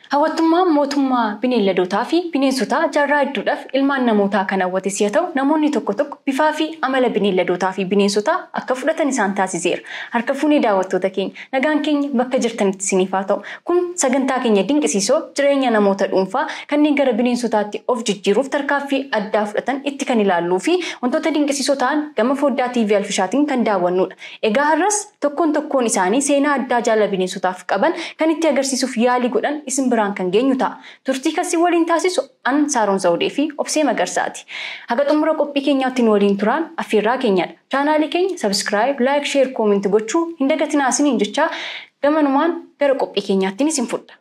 Hawwattummaan mootummaa bineeldotaa fi bineensotaa jaarraa hedduudhaaf ilmaan namootaa kan hawwates yoo ta'u, namoonni tokko tokko bifaa fi amala bineeldotaa fi bineensotaa akka fudhatan isaan taasiseera. Harka fuunee daawwattoota keenya nagaan keenya bakka jirtanitti isiniif haa ta'u. Kun sagantaa keenya dinqisiisoo jireenya namoota dhuunfaa kanneen gara bineensotaatti of jijjiiruuf tarkaanfii addaa fudhatan itti kan ilaalluu fi wantoota dinqisiisoo ta'an gama foddaa TV Alfishaatiin kan daawwannudha. Egaa har'as tokkoon tokkoon isaanii seenaa addaa jaalala bineensotaaf qaban kan itti agarsiisuuf yaalii godhan isin biraan kan geenyu ta'a. Turtii kasii waliin taasisu an Saaroon Zawudee fi Obsee Magarsaati. Haga xumura qophii keenyaatti nu waliin turaan affeerraa keenyadha. Chaanaalii keenya sabiskiraayib, laayik, sheer, koomentii gochuu hin dagatinaa isiniin jechaa gamanumaan gara qophii keenyaattiin isin fudha.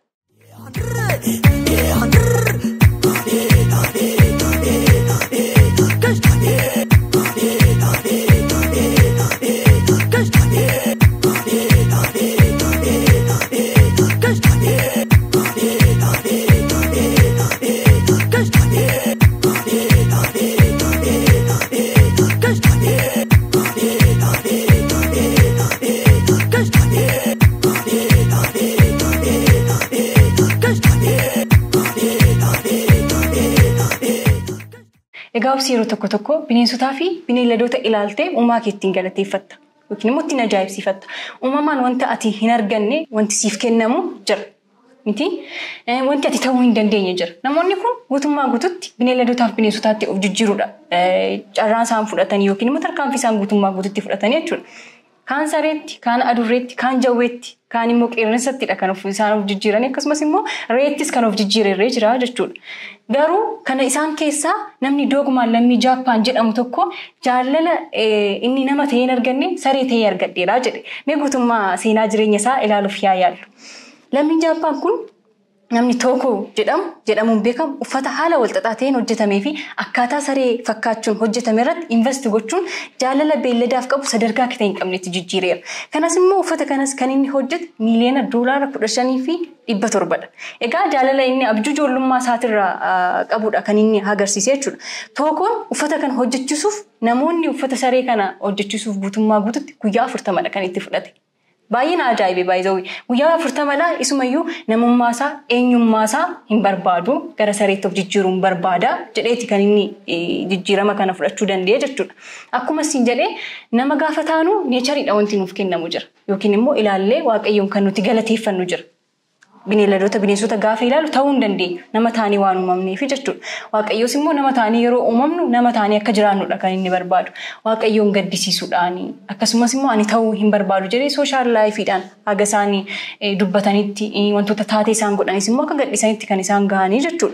Egaa obsi yeroo tokko tokko bineensotaa fi bineeldoota ilaaltee uumaa kee ittiin galateeffatta yookiin immoo ittiin ajaa'ibsiifatta. Uumamaan wanta ati hin arganne wanti siif kennamu jira. Miti wanti ati ta'uu hin dandeenye jira. Namoonni kun guutummaa guututti bineeldotaa fi bineensotaatti of jijjiiruudha. Carraan isaan fudhatanii yookiin immoo tarkaanfii isaan guutummaa guututti fudhatanii jechuudha. Kaan sareetti, kaan adurreetti, kaan jawweetti, kaan immoo qeerransattidha kan of isaan of jijjiiran akkasumas immoo reettis kan of jijjiirree jira jechuudha. Garuu kana isaan keessaa namni doogumaan lammii Jaappaan jedhamu tokko jaalala inni nama ta'ee hin arganne saree ta'ee argadheera jedhe. Mee guutummaa seenaa jireenya isaa ilaaluuf yaa yaallu. Lammiin Jaappaan kun namni Tookoo jedhamu jedhamuun beekamu uffata haala walxaxaa ta'een hojjetamee fi akkaataa saree fakkaachuun hojjetame irratti invest gochuun jaalala beelladaaf qabu sadarkaa akka ta'e hin qabnetti jijjiireera. Kanas immoo uffata kanas kan inni hojjete miiliyoona doolaara kudha shanii fi dhibba torbadha. Egaa jaalala inni abjuu ijoollummaa isaatirraa qabudha kan inni agarsiise jechuudha. Tookoon uffata kana hojjechiisuuf namoonni uffata saree kana hojjechiisuuf guutummaa guututti guyyaa afurtamadha kan itti fudhate. Baay'een ajaa'ibee baay'isawii guyyaa afurtamadhaa isumayyuu namummaasaa eenyummaasaa hin barbaadu gara sareetti of jijjiiruun barbaada jedheeti kan inni jijjiirama kana fudhachuu danda'e jechuudha. Akkuma isin jedhee nama gaafa taanu neechariidha wanti nuuf kennamu jira yookiin immoo ilaallee waaqayyoon kan nuti galateeffannu jira. Bineeldota bineensota gaafa ilaalu ta'uu hin dandeenyu nama taanii waan uumamneef jechuudha. Waaqayyoos immoo nama taanii yeroo uumamnu nama taanii akka jiraannudha kan inni barbaadu. Waaqayyoon gaddisiisuudhaani akkasumas immoo ani ta'uu hin barbaadu jedhee sooshaal laayifiidhaan haga isaanii dubbatanitti wantoota taatee isaan godhanis immoo akka gadhisanitti kan isaan gahanii jechuudha.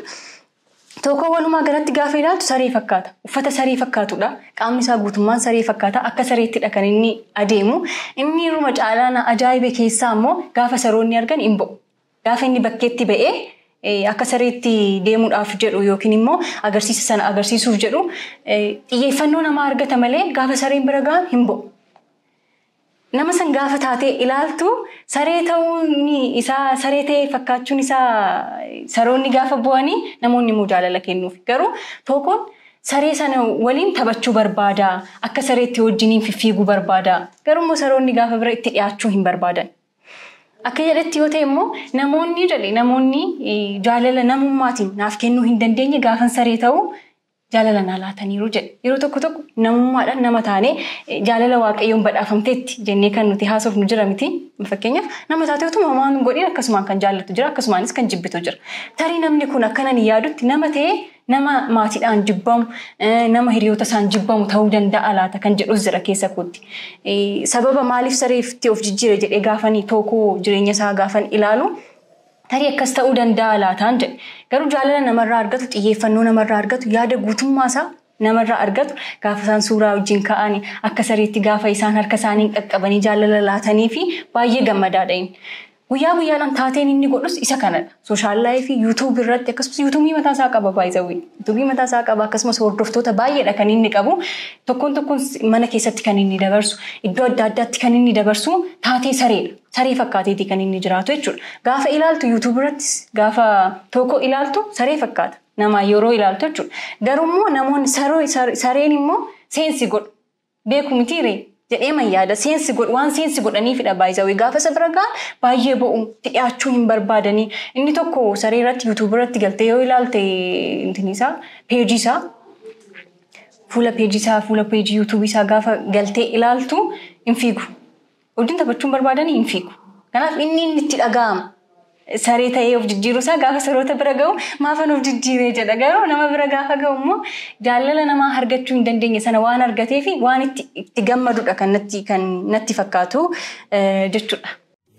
Tokko walumaa galatti gaafa ilaaltu saree fakkaata. Uffata saree fakkaatudha. Qaamni isaa guutummaan saree fakkaata. Akka sareettidha kan inni adeemu. Inni irruma caalaan ajaa'ibe keessaa immoo gaafa saroonni argan hin bo'u. Gaafa inni bakkeetti ba'ee akka sareetti deemuudhaaf jedhu yookiin immoo agarsiisa sana agarsiisuuf jedhu xiyyeeffannoo namaa argata malee gaafa sareen bira gahan hin bo'u. Nama san gaafa taatee ilaaltu saree ta'uun isaa saree ta'ee fakkaachuun isaa saroonni gaafa bu'anii namoonni immoo jaalala kennuuf. Garuu tokkoon saree sana waliin taphachuu barbaada. Akka sareetti wajjiniin fiffiiguu barbaada. Garuu immoo saroonni gaafa bira itti dhiyaachuu hin barbaadan. Akka jedhetti yoo ta'e immoo namoonni jedhe namoonni jaalala namummaatiin naaf kennuu hin dandeenye gaafan saree ta'uu jaalala naa laataniiru jedhe. Yeroo tokko tokko namummaadhaan nama taanee jaalala waaqayyoon badhaafamteetti jennee kan nuti haasofnu jira miti. Fakkeenyaaf nama taatee otuma homaan godhin akkasumaan kan jaallattu jira akkasumaanis kan jibbitu jira. Tarii namni kun akkanan yaadutti nama ta'ee nama maatiidhaan jibbamu nama hiriyoota isaan jibbamu ta'uu danda'a laata kan jedhus jira keessa kootti. Sababa maaliif sareetti of jijjiire jedhee gaafanii tokkoo jireenya isaa gaafan ilaalu tarii akkas ta'uu danda'a laataan jedhe. Garuu jaalala namarraa argatu xiyyeeffannoo namarraa argatu yaada guutummaa isaa namarraa argatu gaafa isaan suuraa wajjin ka'anii akka sareetti gaafa isaan harka isaanii qaqqabanii jaalala laatanii fi baay'ee gammadaadha inni. Guyyaa guyyaadhaan taateen inni godhus isa kanadha. Sooshaal laayifii yuutuubii irratti akkasumas yuutuubii mataa isaa qaba baay'isawii. Yuutuubii mataa isaa qaba akkasumas hordoftoota baay'eedha kan inni qabu. Tokkoon tokkoon mana keessatti kan inni dabarsu iddoo adda addaatti kan inni dabarsu taatee sareedha. Saree fakkaateeti kan inni jiraatu jechuudha. Gaafa ilaaltu yuutuubii irrattis gaafa tokko ilaaltu saree fakkaata. Nama yeroo ilaaltu jechuudha. Garuu immoo namoonni sareen immoo seensi godhu. Beeku mitiiree jedhee man yaada seensi waan seensi godhaniifidha baay'isawee gaafa isa bira gahan baay'ee bo'u dhiyaachuu hin barbaadanii inni tokko saree irratti yuutuubii irratti galtee yoo ilaalte isaa peejii isaa fuula peejii isaa fuula peejii yuutuubii isaa gaafa galtee ilaaltu hin fiigu. Wajjin taphachuun barbaadanii hin fiigu. Kanaaf inni inni itti dhaga'ama. Saree ta'ee of jijjiiru isaa gaafa saroota bira ga'u maafan of jijjiiree jedha garuu nama bira gaafa ga'u immoo jaalala namaa argachuu hin dandeenye sana waan argatee fi waan itti gammadudha kan natti fakkaatu jechuudha.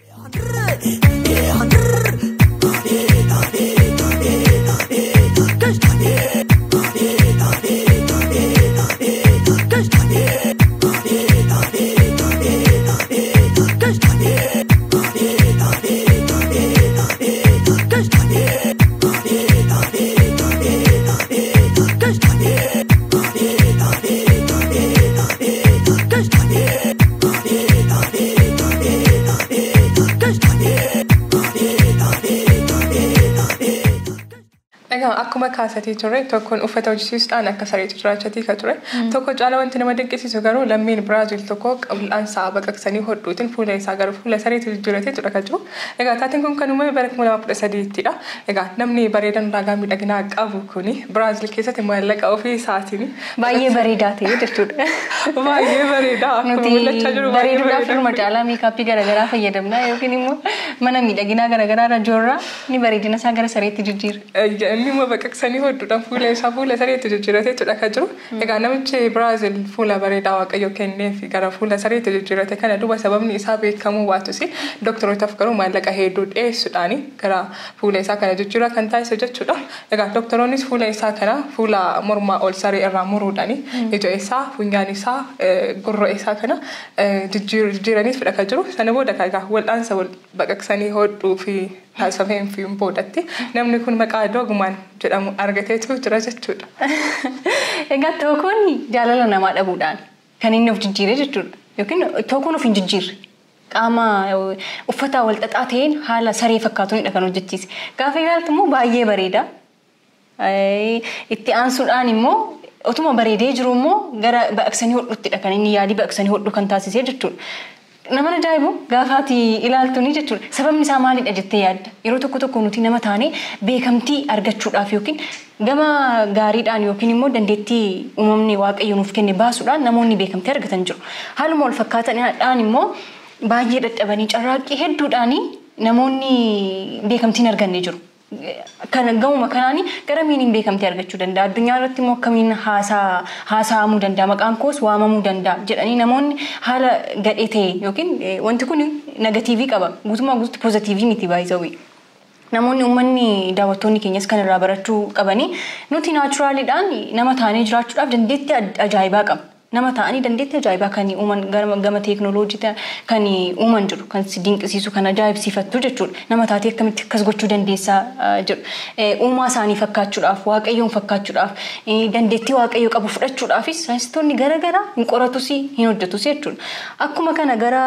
akkuma kaasatii turre tokkoon uffata hojjechiisuudhaan akka sareetu jiraachatii ka ture tokko caala wanti nama dinqisiisu garuu lammiin biraazil tokko qal'aan sa'a baqaqsanii hodhuutiin fuula isaa garuu fuula sareetu jijjiiratee tura ka jiru egaa taateen kun kan uumame bara kuma lama kudha sadiittidha egaa namni bareedan ulaagaa miidhaginaa qabu kuni biraazil keessatti maallaqa ofii isaatiin Baay'ee bareedaa ta'e jechuudha. baay'ee bareedaa akkuma mul'achaa jiru baay'ee bareeduudhaaf bareeda. firma caalaa meekaappii garaagaraa fayyadamna yookiin immoo mana miidhaginaa garaagaraa irra joorraa ni bareedina isaa gara sareetti jijjiira. Inni immoo baqaqsanii hodhuudhaan fuula isaa fuula sareetti jijjiirateetudha kan jiru. Egaa namichi Biraazil fuula bareedaa waaqayyo kenneef gara fuula sareetti jijjiirate kana duuba sababni isaa beekamuu baatus doktorotaaf garuu maallaqa hedduu dhiyeessuudhaan gara fuula isaa kana jijjiiraa kan taasisu jechuudha. Egaa doktoroonnis fuula isaa kana fuula mormaa ol saree irraa muruudhaan ija isaa funyaan isaa gurra isaa kana jijjiiraniif fudha kan jiru. Sana booda egaa wal'aansa wal baqaqsanii hodhuu fi taasifameen fi boodatti namni kun maqaa doogumaan jedhamu argateetu jira jechuudha. Egaa tokkoon jaalala namaa dhabuudhaan kan inni of jijjiire jechuudha. Yookiin tokkoon of hin jijjiirre. Qaama uffata wal xaxaa ta'een haala saree fakkaatuunidha kan hojjechiise. Gaafa ilaaltu immoo baay'ee bareeda. Itti aansuudhaan immoo otuma bareedee jiru immoo gara baqaqsanii hodhuttidha kan inni yaadii baqaqsanii hodhuu kan taasisee jechuudha. Nama ajaa'ibu gaafaati ilaaltu ni jechuudha. Sababni isaa maalidha jettee yaadda? Yeroo tokko tokko nuti nama taanee beekamtii argachuudhaaf yookiin gama gaariidhaan yookiin immoo dandeettii uumamni waaqayyo nuuf kenne baasuudhaan namoonni beekamtii argatan jiru. Haaluma wal fakkaataadhaan immoo baay'ee dadhabanii carraaqqii hedduudhaan namoonni beekamtii hin arganne jiru. Kan gamuma kanaan garamiin beekamtii argachuu danda'a. Addunyaa irratti immoo akkamiin haasa'amuu danda'a. Maqaan koos waamamuu danda'a jedhanii namoonni haala gadhee ta'e yookiin wanti kun negatiivii qaba. Guutummaa guutuutti poozitiivii miti baay'isawii. Namoonni uummanni daawwattoonni keenyas kan irraa barachuu qabanii nuti naachuraaliidhaan nama taanee jiraachuudhaaf dandeettii ajaa'ibaa qabna. Nama ta'anii dandeettii ajaa'ibaa kan uuman gama teeknooloojii kan uuman jiru kan si dinqisiisu kan ajaa'ibsiifattu jechuudha. Nama taatee akkamitti akkas gochuu dandeessaa jedhu. Uumaa isaanii fakkaachuudhaaf waaqayyoon fakkaachuudhaaf dandeettii waaqayyo qabu fudhachuudhaafis saayinsistoonni garaagaraa hin qoratus hin hojjetus jechuudha. Akkuma kana gara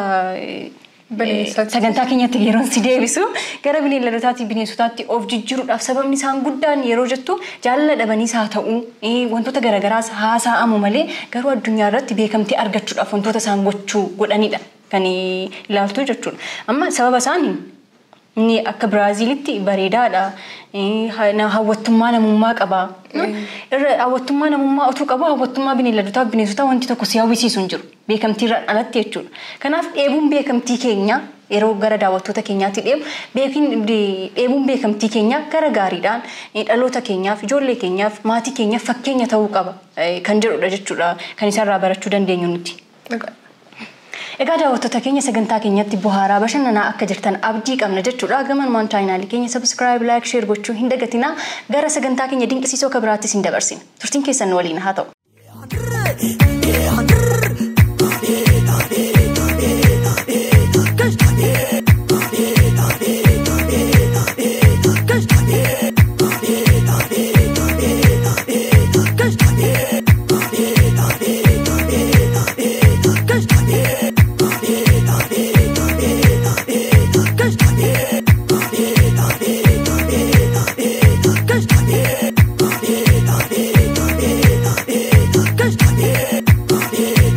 sagantaa keenyatti yeroo si deebisu gara bineeldotaatii bineensotaatti of jijjiiruudhaaf sababni isaan guddaan yeroo jettu jaalala dhabaniis haa ta'u wantoota garaagaraas haasa'amu malee garuu addunyaa irratti beekamtii argachuudhaaf wantoota isaan gochuu godhanidha kan ilaaltu jechuudha. Amma sababa isaanii inni akka Biraaziilitti bareedaadha. Hawwattummaa namummaa qaba. Hawwattummaa namummaa otuu qabu hawwattummaa bineeldotaa fi bineensotaa wanti tokko si hawwisiisu hin jiru. Beekamtiirraan alatti jechuudha. Kanaaf dheebuun beekamtii keenya yeroo gara daawwattoota keenyaatti deemu dheebuun beekamtii keenya gara gaariidhaan dhaloota keenyaaf ijoollee keenyaaf maatii keenyaaf fakkeenya ta'uu qaba kan jedhudha jechuudha kan isarraa barachuu dandeenyu nuti. Egaa daawwattoota keenya sagantaa keenyatti bohaaraa bashannanaa akka jirtan abdii qabna jechuudha. Gamanumaan chaayinaalii keenya sabskiraayib laayik sheer gochuu hin dagatinaa gara sagantaa keenya dinqisiisoo akka biraattis hin dabarsina. Turtiin keessan waliin haa ta'u. Yeah.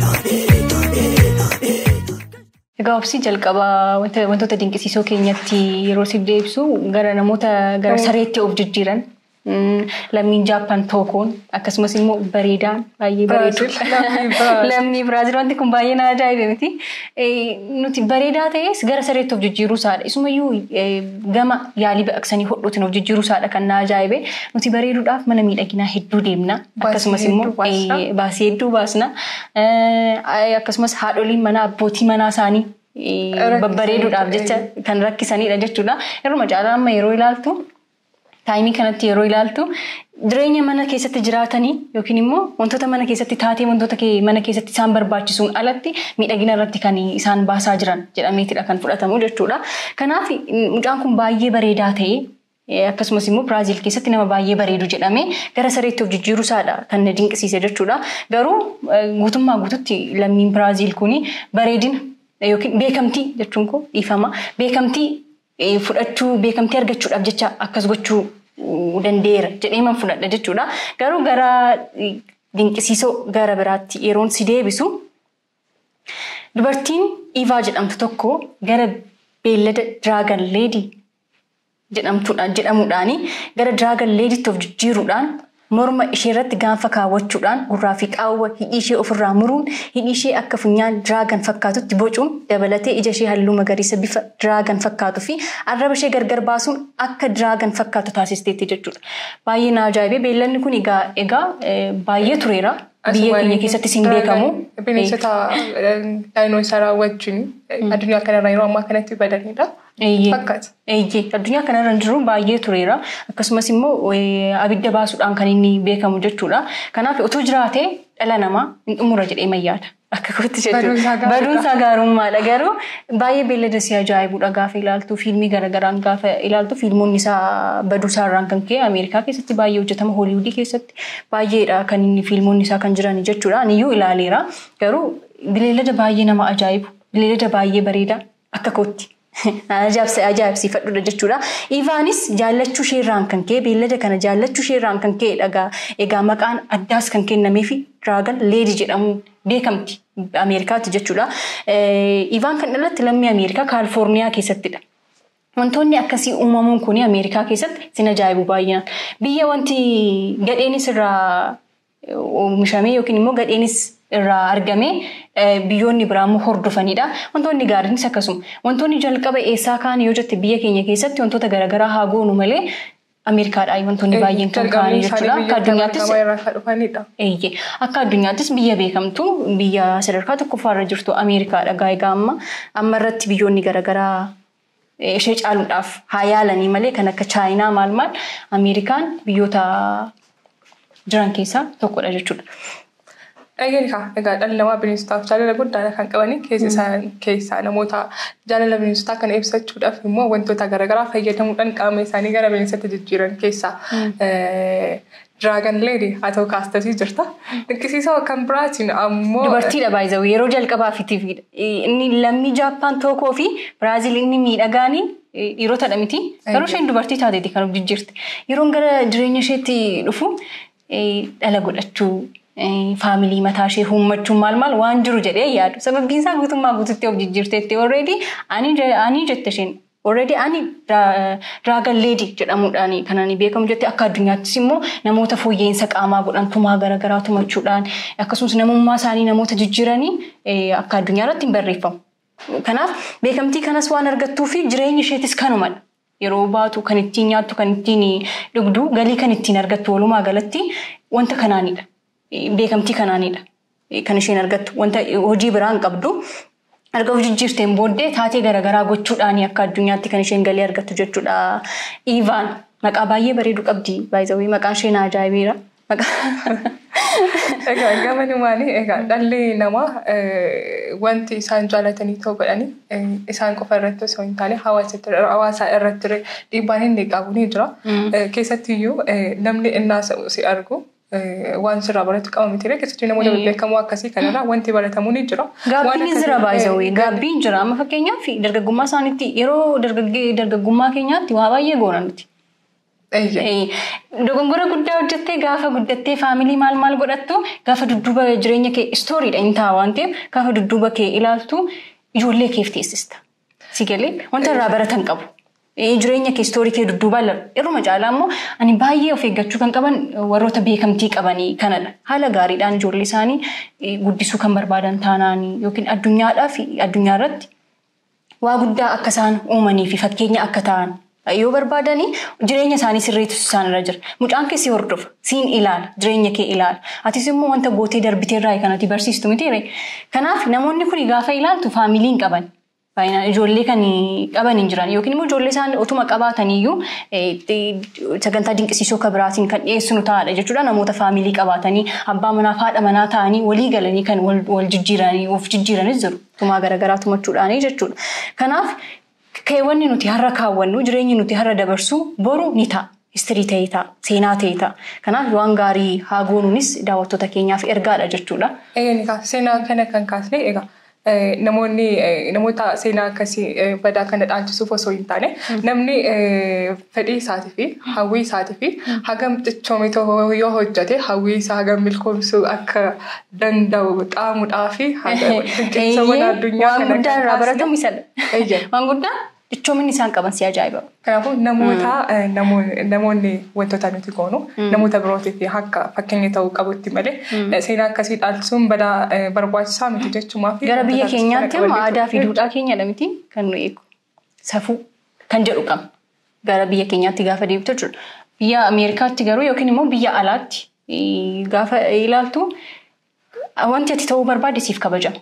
gaafsi jalqabaa wantoota dinqisiisoo keenyatti yeroo si deebisu gara namoota gara sareetti of jijjiiran lammiin jaappaan tookoon akkasumas immoo bareedaan baay'ee bareedu. Lammii Biraazil wanti kun baay'ee na ajaa'ibe miti. Nuti bareedaa ta'es gara sareetti of jijjiiruu isaadha. Isumayyuu gama yaalii baqaqsanii hodhuutiin of jijjiiruu isaadha kan na ajaa'ibe. Nuti bareeduudhaaf mana miidhaginaa hedduu deemna. Akkasumas immoo baasii hedduu baasna. Akkasumas haadholiin mana abbootii manaa isaanii babbareeduudhaaf jecha kan rakkisanidha jechuudha. Yeroo caalaa amma yeroo ilaaltu taayimii kanatti yeroo ilaaltu jireenya mana keessatti jiraatanii yookiin immoo wantoota mana keessatti taatee wantoota mana keessatti isaan barbaachisuun alatti miidhagina irratti kan isaan baasaa jiran jedhameetidha kan fudhatamu jechuudha. Kanaaf mucaan kun baay'ee bareedaa ta'ee akkasumas immoo Biraazil keessatti nama baay'ee bareedu jedhamee gara sareetti of jijjiiruu isaadha kan na dinqisiise jechuudha. Garuu guutummaa guututti lammiin Biraazil kuni bareedina yookiin beekamtii jechuun koo dhiifama. Beekamtii fudhachuu beekamtii argachuudhaaf jecha akkas gochuu danda'eera jedhee man fudhadha jechuudha. Garuu gara dinqisiisoo gara biraatti yeroon si deebisu dubartiin Iivaa jedhamtu tokko gara beellada Diraagan Leedii jedhamuudhaan gara Diraagan Leeditti of jijjiiruudhaan morma ishee irratti gaanfa kaawwachuudhaan gurraa fi qaawwa hidhii ishee ofirraa muruun hidhii ishee akka funyaan diraagan fakkaatutti bocuun dabalatee ija ishee halluu magariisa bifa diraagan fakkaatuu fi arraba ishee gargar baasuun akka diraagan fakkaatu taasisteetti jechuudha. Baay'ee na ajaa'ibee beellanni kun egaa baay'ee tureera. Biyya keenya keessattis hin beekamu. Bineensota daayinoosaraa wajjin addunyaa kanarra yeroo ammaa kanatti badanidha. Fakkaata. Eeyyee addunyaa kanarra jiru baay'ee tureera. Akkasumas immoo abidda baasuudhaan kan inni beekamu jechuudha. Kanaaf otoo jiraatee dhala namaa hin xumura jedhee mayyaada. Akka kootti jechuudha. Baduunsaa gaarummaadha. Garuu baay'ee beellada si ajaa'ibuudha gaafa ilaaltu fiilmii garaagaraan gaafa ilaaltu fiilmoonni isaa baduusaa irraan kan ka'e Ameerikaa keessatti baay'ee hojjetama Hooliwudii keessatti baay'eedha kan inni fiilmoonni isaa kan jiran jechuudha. Aniyyuu ilaaleera. Garuu beellada baay'ee nama ajaa'ibu. Beellada baay'ee bareeda akka kootti. ajaa'ibsiifadhudha jechuudha. Ivaanis jaallachuu isheerraan kan ka'e beellada kana jaallachuu isheerraan kan ka'e dhagaa egaa maqaan addaas kan kennameefi diraagan leedii jedhamu beekamti Ameerikaatti jechuudha. Ivaan kan dhalatte lammii Ameerikaa Kaalifoorniyaa keessattidha. Wantoonni akkasii uumamuun kun Ameerikaa keessatti sin ajaa'ibu baay'inaan. Biyya wanti gadheenis irraa oomishamee yookiin immoo gadheenis irraa argamee biyyoonni biraa immoo hordofanidha. Wantoonni gaariinis akkasuma. Wantoonni jalqaba eessaa kaan yoo jette biyya keenya keessatti wantoota garaagaraa haa goonu malee Ameerikaadhaa wantoonni baay'een kan ka'anii jechuudha. Akka addunyaattis eeyyee akka addunyaattis biyya beekamtu biyya sadarkaa tokkoffaarra jirtu Ameerikaadha. Egaa amma amma irratti biyyoonni garaagaraa ishee caaluudhaaf haa yaalanii malee kan akka Chaayinaa maal maal Ameerikaan biyyoota jiran keessaa tokkodha jechuudha. Egaa egaa dhalli namaa bineensotaaf jaalala guddaa kan qabanii keessaa namoota jaalala bineensotaa kana ibsachuudhaaf immoo wantoota garaagaraa fayyadamuudhaan qaama isaanii gara bineensatti jijjiiran keessaa Diraagan leedii haa ta'u kaastasii jirta. Dinqisiisoo kan biraatiin ammoo. Dubartiidha baay'ee yeroo jalqabaafitiif inni lammii Jaappaan tokkoo fi Biraazil inni miidhagaanii dhiirotadha miti. Garuu isheen dubartii taateeti kan of jijjiirti. Yeroon gara jireenya isheetti dhufu dhala godhachuu faamilii mataa ishee uummachuun maal maal waan jiru jedhee yaadu. Sababbiin isaa guutummaa guututti of jijjiirteetti already ani jette isheen already ani diraagan leedii jedhamuudhaan kan ani beekamu jette akka addunyaattis immoo namoota fooyya'insa qaamaa godhan tumaa garaagaraa tumachuudhaan akkasumas namummaa isaanii namoota jijjiiranii akka addunyaa irratti hin barreeffamu. Kanaaf beekamtii kanas waan argattuu fi jireenyi isheetis kanumadha. Yeroo baatu kan ittiin nyaattu kan ittiin dhugdu galii kan ittiin argattu walumaa galatti wanta kanaanidha. beekamtii kanaanidha. Kan isheen argattu wanta hojii biraan qabdu erga of jijjiirteen booddee taatee garaagaraa gochuudhaan akka addunyaatti kan isheen galii argattu jechuudha. Iivaan maqaa baay'ee bareedu qabdi. Baay'ee maqaan isheen ajaa'ibeera. Egaa gama dhumaanii egaa dhalli namaa wanti isaan jaalatanii ta'uu godhanii isaan qofa irratti osoo hin taane hawaasa irratti dhiibbaan inni qabu ni jira. Keessattiyyuu namni innaa si argu waan sirraa baratu qaba miti keessattuu namoota beekamoo akkasii kanarraa wanti baratamu ni jira. Gaabbiin jira baay'ee gaabbiin jira amma fakkeenyaaf dargaggummaa isaaniitti yeroo dargaggummaa keenyaatti waa baay'ee goona nuti. Dogongora guddaa hojjettee gaafa guddattee faamilii maal maal godhattu gaafa dudduuba jireenya kee istooriidha hin ta'a waan ta'eef gaafa dudduuba kee ilaaltu ijoollee keef teessista. Si galee wanta irraa baratan qabu. Jireenya kee istoorii kee dudduubaa irruma caalaa immoo ani baay'ee of eeggachuu kan qaban warroota beekamtii qabanii kanadha. Haala gaariidhaan ijoollee isaanii guddisuu kan barbaadan taanaanii yookiin addunyaadhaa fi addunyaa irratti waa guddaa akka isaan uumanii fi fakkeenya akka ta'an yoo barbaadanii jireenya isaanii sirreessu isaan irra jira. Mucaan keessi hordofa siin ilaala jireenya kee ilaala. Atis immoo wanta gootee darbiteerraa kanatti barsiistu miti Kanaaf namoonni kun gaafa ilaaltu faamiliin qaban. Baay'inaan ijoollee kan qaban hin jiran yookiin immoo ijoollee isaanii otuma qabaataniyyuu sagantaa dinqisiisoo akka biraatiin kan dhiyeessinu ta'adha jechuudha. Namoota faamilii qabaatanii abbaa manaa fi haadha manaa ta'anii walii galanii kan wal jijjiiranii of jijjiiranis jiru. Tumaa garaagaraa tumachuudhaanii jechuudha. Kanaaf keewwanni nuti har'a kaawwannu jireenyi nuti har'a dabarsu boru ni ta'a. Istirii ta'ee ta'a, seenaa ta'ee ta'a. Kanaaf waan gaarii haa goonuunis daawwattoota keenyaaf ergaadha jechuudha. Egaa seenaa kana kan kaasne egaa namoonni namoota seenaa akkasii badaa kana dhaalchisuuf osoo hin taane namni fedhii isaatii fi hawwii isaatii fi hagam cichoome yoo hojjate hawwii isaa hagam milkoomsuu akka danda'u xaamuudhaa fi dinqisiisawwan addunyaa Waan guddaa irraa baratamu isadha. Waan guddaa cichoominni isaan qaban si ajaa'iba. Kanaafuu namoota namoonni wantoota nuti goonu namoota birootiif akka fakkeenya ta'uu qabutti malee seenaa akkasii dhaalchisuun badaa barbaachisaa miti jechuumaa fi. Gara biyya keenyaatti amma aadaa fi duudhaa keenyadha miti kan nu eegu. Safuu kan jedhu qabna. Gara biyya keenyaatti gaafa deemtu jechuudha. Biyya Ameerikaatti garuu yookiin immoo biyya alaatti gaafa ilaaltu wanti ati ta'uu barbaade siif kabajama.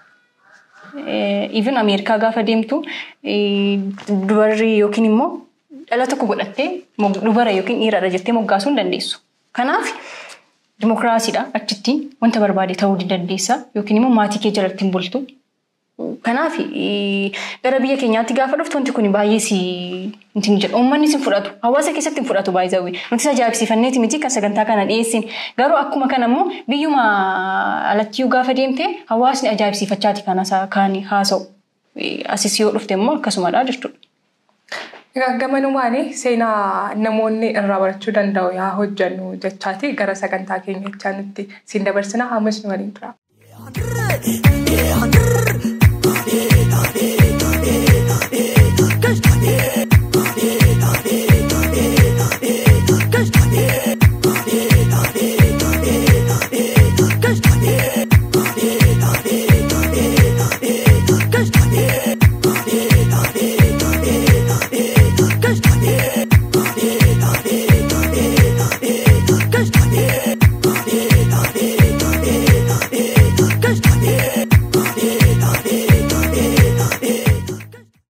Even Ameerikaa gaafa deemtu dubarri yookiin immoo dhala tokko godhattee dubara yookiin dhiiradha jettee moggaasuu hin dandeessu. Kanaaf dimokiraasiidha achitti wanta barbaade ta'uu dandeessa yookiin immoo maatii kee jalatti hin bultu. Kanaaf gara biyya keenyaatti gaafa dhuftu wanti kun baay'ee si jedhu uummanni si fudhatu hawaasa keessatti hin fudhatu baay'ee nuti ajaa'ibsiifanneeti miti kan sagantaa kana dhiyeessin garuu akkuma kana immoo biyyuma alattiyyuu gaafa deemte hawaasni ajaa'ibsiifachaati kan haasa'u asis yoo dhufte immoo akkasumadha jechuudha. Egaa gamanumaan seenaa namoonni irraa barachuu danda'u yaa hojjannu jechaati gara sagantaa keenya jechaa nutti siin dabarsina ammas nu waliin tura.